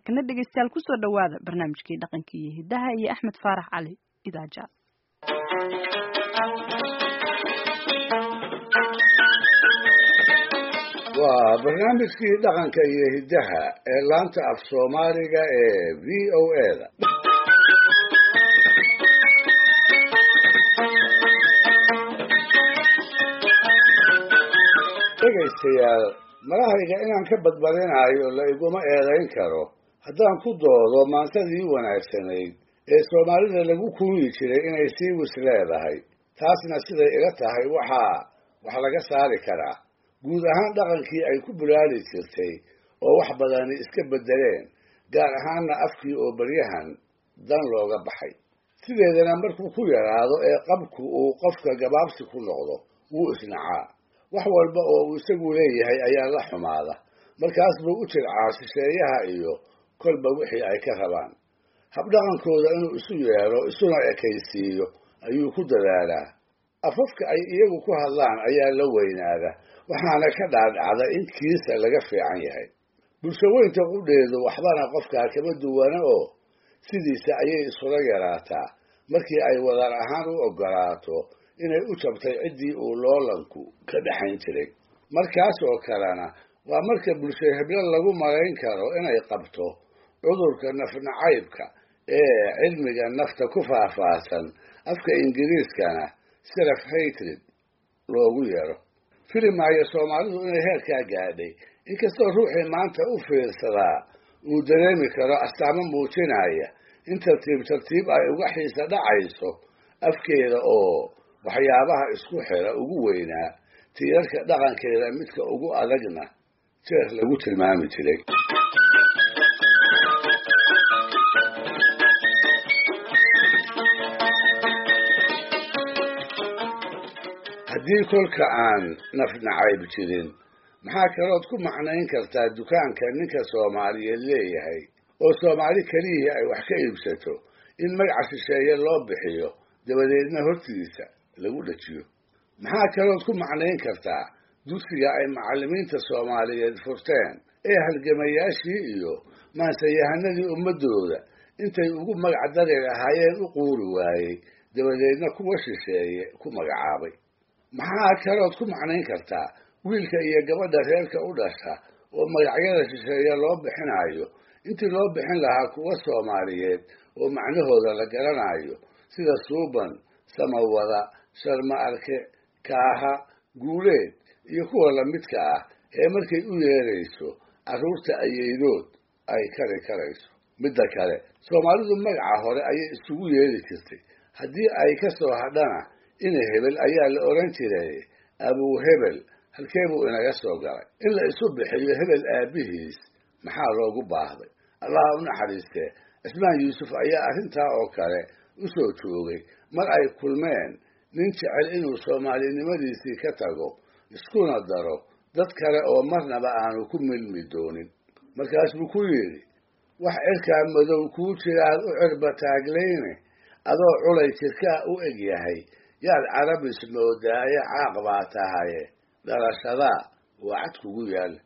markana dhegeystayaal kusoo dhawaada barnaamijkii dhaqanka iyo hidaha iyo axmed faarax cali idaaja waa barnaamijkii dhaqanka iyo hiddaha ee laanta af soomaaliga ee v o a da dhegaystayaal malahayga inaan ka badbadinayo la iguma eedayn karo haddaan ku doodo maantadii wanaagsanayd ee soomaalida lagu kuuyi jiray inay sii wis leedahay taasna siday ila tahay waxaa wax laga saari karaa guud ahaan dhaqankii ay ku bulaali jirtay oo wax badani iska beddeleen gaar ahaanna afkii oo baryahan dan looga baxay sideedana markuu ku yaraado ee qabku uu qofka gabaabsi ku noqdo wuu isnacaa wax walba oo uu isagu leeyahay ayaa la xumaada markaas buu u jircaa shisheeyaha iyo kolba wixii ay ka rabaan habdhaqankooda inuu isu yeelo isuna ekaysiiyo ayuu ku dadaalaa afafka ay iyagu ku hadlaan ayaa la weynaada waxaana ka dhaadhacda in kiisa laga fiican yahay bulshaweynta qudheedu waxbana qofkaa kama duwana oo sidiisa ayay isula yaraataa markii ay wadar ahaan u oggolaato inay u jabtay ciddii uu loolanku ka dhexayn jiray markaas oo kalena waa marka bulsho heblo lagu malayn karo inay qabto cudurka nafnacaybka ee cilmiga nafta ku faahfaahsan afka ingiriiskana self hatred loogu yeero filimaayo soomaalidu inay heerkaa gaadhay inkastoo ruuxii maanta u fiirsadaa uu dareemi karo astaamo muujinaya in tartiib tartiib ay uga xiisa dhacayso afkeeda oo waxyaabaha isku xira ugu weynaa tiirarka dhaqankeeda midka ugu adagna jeer lagu tilmaami jiray haddii kolka aan nafnacayb jirin maxaa kalood ku macnayn kartaa dukaanka ninka soomaaliyeed leeyahay oo soomaali keliyihii ay wax ka iibsato in magaca shisheeye loo bixiyo dabadeedna hortiisa lagu dhajiyo maxaa kalood ku macnayn kartaa dugsiga ay macallimiinta soomaaliyeed furteen ee halgamayaashii iyo maansayahanadii ummaddooda intay ugu magac dari lahaayeen u quuri waayey dabadeedna kuwa shisheeye ku magacaabay maxaa kalood ku macnayn kartaa wiilka iyo gabadha reerka u dhasha oo magacyada shisheeye loo bixinayo intii loo bixin lahaa kuwa soomaaliyeed oo macnahooda la garanayo sida suuban samawada sharma arke kaaha guuleed iyo kuwa lamidka ah ee markay u yeerayso carruurta ayeydood ay kari karayso midda kale soomaalidu magaca hore ayay isugu yeeri jirtay haddii ay ka soo hadhana ina hebel ayaa la odhan jiray abuu hebel halkee buu inaga soo galay in la isu bixiyo hebel aabbihiis maxaa loogu baahday allaha u naxariistee cismaan yuusuf ayaa arrintaa oo kale u soo joogay mar ay kulmeen nin jecel inuu soomaalinimadiisii ka tago iskuna daro dad kale oo marnaba aanu ku milmi doonin markaas buu ku yidhi wax cirkaa madow kuu jiraad u cirba taagleyne adoo culay jirkaa u eg yahay yaad carabis moodaaye caaq baa tahaye dhalashadaa waa cad kugu yaalla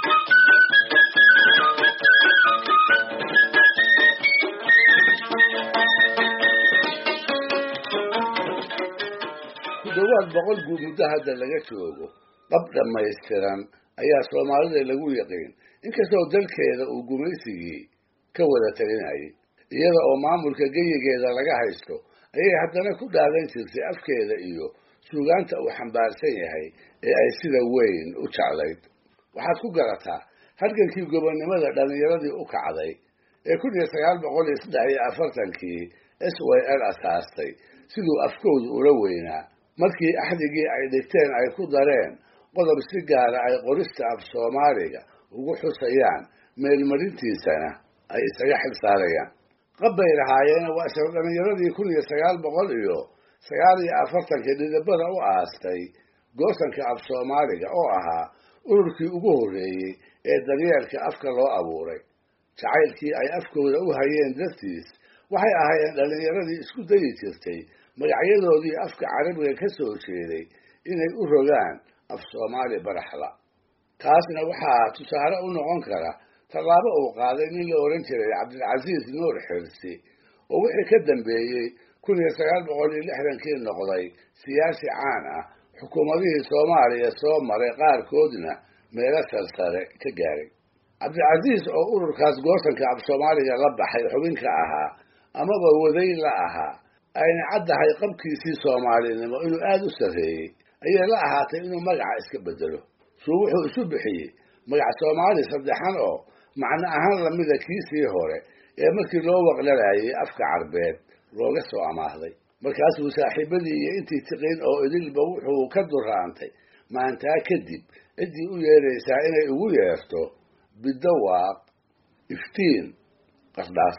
ku dhowaad boqol guud muddo hadda laga joogo dhab dhammaystiran ayaa soomaalida lagu yaqiin inkastoo dalkeeda uu gumaysigii ka wada talinayay iyada oo maamulka geyigeeda laga haysto ayay haddana ku dhaadan jirtay afkeeda iyo suugaanta uu xambaarsan yahay ee ay sida weyn u jeclayd waxaad ku garataa halgankii gobonnimada dhallinyaradii u kacday ee kun iyo sagaal boqol iyo saddex iyo afartankii s y l asaastay siduu afkoodu ula weynaa markii axdigii ay dhigteen ay ku dareen qodob si gaara ay qorista af soomaaliga ugu xusayaan meelmarintiisana ay isaga xil saarayaan qabbay lahaayeena waa isla dhallinyaradii kun iyo sagaal boqol iyo sagaal iyo afartankii dhidibada u aastay goosanka af soomaaliga oo ahaa ururkii ugu horreeyey ee daryeelka afka loo abuuray jacaylkii ay afkooda u hayeen dartiis waxay ahaayeen dhallinyaradii isku dayi jirtay magacyadoodii afka carabiga ka soo jeeday inay u rogaan af soomaali baraxla taasna waxaa tusaale u noqon kara tallaabo uu qaaday nin la odhan jiray cabdilcasiis nuur xirsi oo wixii ka dambeeyey kun iyo sagaal boqol iyo lixdankii noqday siyaasi caan ah xukuumadihii soomaaliya soo maray qaarkoodna meelo sarsare ka gaaray cabdilcasiis oo ururkaas goosanka af soomaaliga la baxay xubinka ahaa amaba waday la ahaa ayna caddahay qabkiisii soomaalinimo inuu aada u sarreeyey ayay la ahaatay inuu magaca iska bedelo suu wuxuu isu bixiyey magac soomaali saddexan oo macno ahaan lamida kiisii hore ee markii loo waqlalayay afka carbeed looga soo amaahday markaasuu saaxiibadii iyo intii tiqiin oo idilba wuxuu ka duraantay maantaa kadib ciddii u yeeraysaa inay ugu yeerto bidawaaq iftiin qardhaas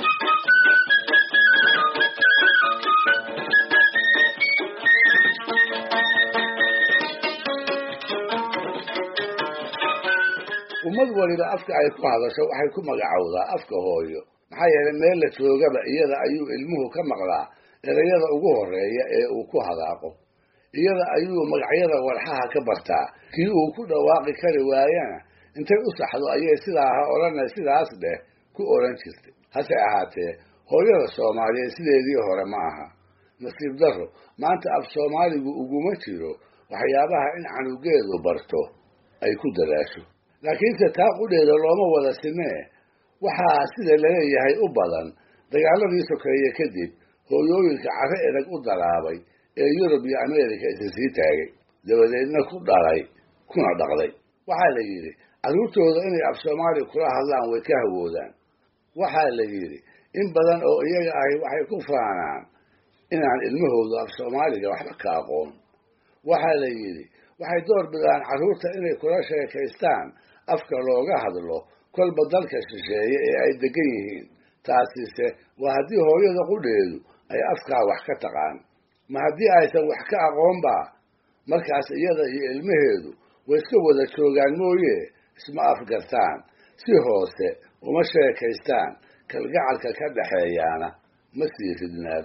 ummad waliba afka ay ku hadasho waxay ku magacowdaa afka hooyo maxaa yeelay meel la joogaba iyada ayuu ilmuhu ka maqlaa erayada ugu horeeya ee uu ku hadaaqo iyada ayuu magacyada walxaha ka bartaa kii uu ku dhawaaqi kari waayana intay u saxdo ayay sidaa ha odhana sidaas dheh ku odhan jirtay hase ahaatee hooyada soomaaliyeed sideedii hore ma aha nasiib darro maanta af soomaaligu uguma jiro waxyaabaha in canugeedu barto ay ku dadaasho laakiinse taa qudheeda looma wada simee waxaa sida laleeyahay u badan dagaaladii sokeeye kadib hooyooyinka carre edag u dalaabay ee yurub iyo ameerika isa sii taagay dabadeedna ku dhalay kuna dhaqday waxaa la yidhi carruurtooda inay af soomaali kula hadlaan way ka hawoodaan waxaa la yidhi in badan oo iyaga ahi waxay ku faanaan inaan ilmahoodu af soomaaliga waxba ka aqoon waxaa la yidhi waxay door bidaan carruurta inay kula sheekaystaan afka looga hadlo kolba dalka shisheeye ee ay degan yihiin taasise waa haddii hooyada qudheedu ay afkaa wax ka taqaan ma haddii aysan wax ka aqoonba markaas iyada iyo ilmaheedu way iska wada joogaan mooye isma afgartaan si hoose uma sheekaystaan kalgacalka ka dhaxeeyaana ma sii ridnaado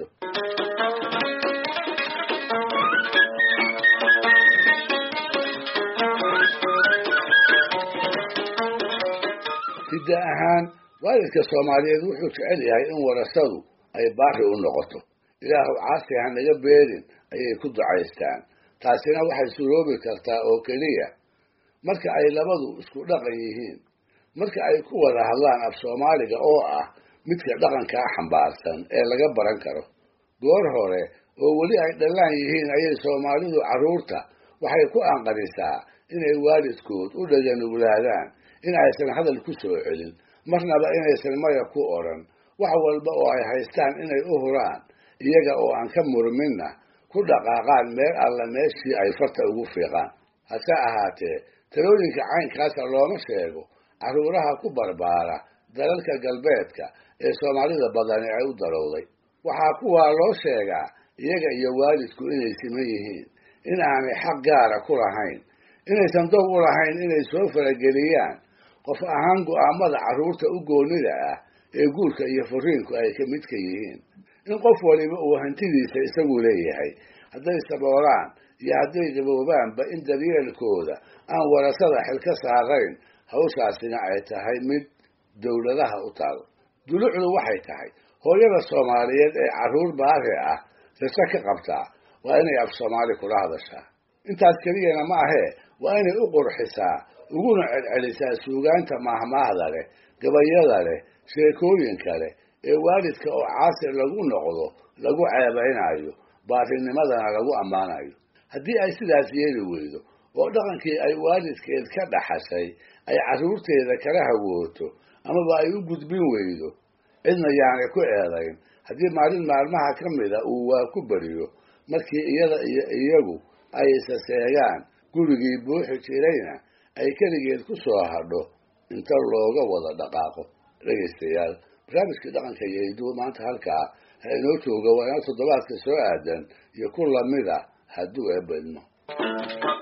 hidda ahaan waalidka soomaaliyeed wuxuu jecel yahay in warasadu ay baari u noqoto ilaahu caasi ha naga beerin ayay ku ducaystaan taasina waxay suroobi kartaa oo keliya marka ay labadu isku dhaqan yihiin marka ay ku wada hadlaan af soomaaliga oo ah midka dhaqankaa xambaarsan ee laga baran karo goor hore oo weli ay dhallaan yihiin ayay soomaalidu carruurta waxay ku anqarisaa inay waalidkood u dhaganuglaadaan in aysan hadal ku soo celin marnaba inaysan maya ku odhan wax walba oo ay haystaan inay u huraan iyaga oo aan ka murminna ku dhaqaaqaan meel alla meeshii ay farta ugu fiiqaan hase ahaatee talooyinka caynkaasa looma sheego carruuraha ku barbaara dalalka galbeedka ee soomaalida badani ay u darowday waxaa kuwaa loo sheegaa iyaga iyo waalidku inay siman yihiin in aanay xaq gaara ku lahayn inaysan dow u lahayn inay soo farageliyaan qof ahaan go'aamada carruurta u goonnida ah ee guurka iyo furiinku ay ka midka yihiin in qof waliba uu hantidiisa isagu leeyahay hadday saboolaan iyo hadday gaboobaanba in daryeelkooda aan warasada xil ka saarayn hawshaasina ay tahay mid dowladaha u taal dulucdu waxay tahay hooyada soomaaliyeed ee carruur baari ah rase ka qabtaa waa inay af soomaali kula hadashaa intaas keliyana ma ahee waa inay u qurxisaa uguna celcelisaa suugaanta mahmaahda leh gabayada leh sheekooyinka leh ee waalidka oo caasir lagu noqdo lagu ceebaynayo baarinimadana lagu ammaanayo haddii ay sidaas yeeli weydo oo dhaqankii ay waalidkeed ka dhaxashay ay carruurteeda kala hawooto amaba ay u gudbin weydo cidna yaanay ku eedayn haddii maalin maalmaha ka mida uu waa ku beriyo markii iyada iyo iyagu ay isa seegaan gurigii buuxi jirayna ay keligeed ku soo hadho inta looga wada dhaqaaqo dhegaystayaal barnaamijkii dhaqanka iyo hiduhu maanta halkaa ha inoo jooga waa inoo toddobaadka soo aadan iyo ku lamida hadduu eebedmo